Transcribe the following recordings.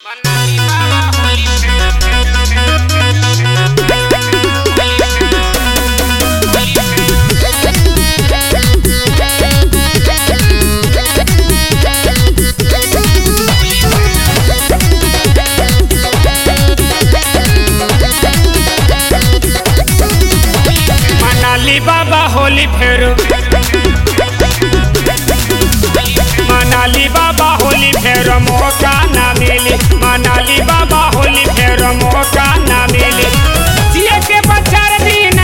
मनाली बाबा होली फेर मनाली बाबा होली फेर मौका ना मिली मनाली बाबा होली फेर मौका ना मिली जिए के बचार दीना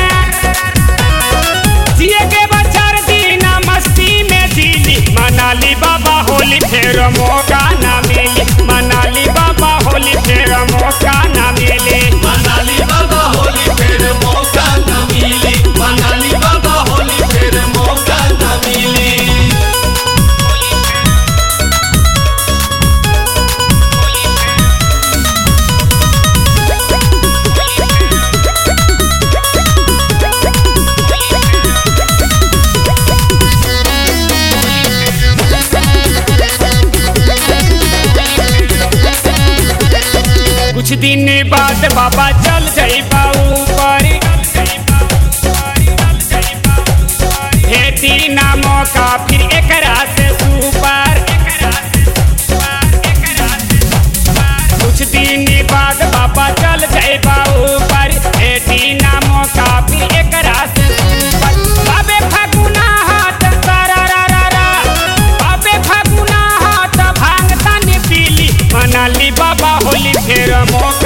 जिए के बचार दीना मस्ती में जीली मनाली बाबा होली फेर मौका ना मिली मनाली बाबा होली फेर मौका ना मिली मनाली बाबा होली फिर मौका न मिली मनाली बाबा होली फिर मौका न मिली कुछ दिन बाद बाबा चल जाइबा ऊपर भेटी ना मौका फिर एकरा से सुपर कुछ दिन बाद बाबा चल जाइबा ऊपर भेटी ना मौका फिर एकरा से सुपर बाबे फागुना हाथ तारा रा रा रा बाबे फागुना हाथ भांग तन पीली मनाली बाबा होली फेर मौका